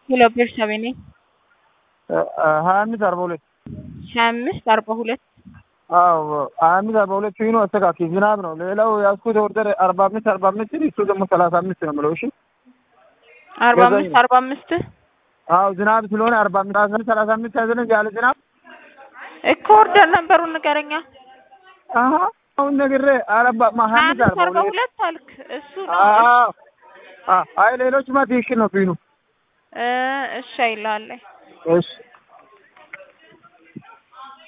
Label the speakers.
Speaker 1: ሄሎ ቤርሳቤ ነኝ።
Speaker 2: ሀያ አምስት አርባ ሁለት
Speaker 1: ሀያ አምስት አርባ ሁለት
Speaker 2: አዎ ሀያ አምስት አርባ ሁለት ፊኑ አስተካኪ ዝናብ ነው። ሌላው ያዝኩት ኦርደር አርባ አምስት አርባ አምስት እሱ ደግሞ ሰላሳ አምስት ነው የምለው። እሺ
Speaker 1: አርባ
Speaker 2: ገዛኝ
Speaker 1: አምስት
Speaker 2: ነው።
Speaker 1: አርባ አምስት
Speaker 2: አዎ ዝናብ ስለሆነ አርባ አምስት ሰላሳ አምስት ያዘነ ያለ ዝናብ
Speaker 1: እኮ ኦርደር ነበሩን ንገረኛ።
Speaker 2: አሀ አሁን ነግሬ አረባ ሀያ
Speaker 1: ሀያ
Speaker 2: አምስት
Speaker 1: አምስት
Speaker 2: አርባ
Speaker 1: አርባ
Speaker 2: ሁለት
Speaker 1: ሁለት አልክ። እሱ ነው
Speaker 2: አዎ አይ ሌሎችማ ትክክል ነው ፊኑ
Speaker 1: እ እሺ አይልሃለሁ።
Speaker 2: እሺ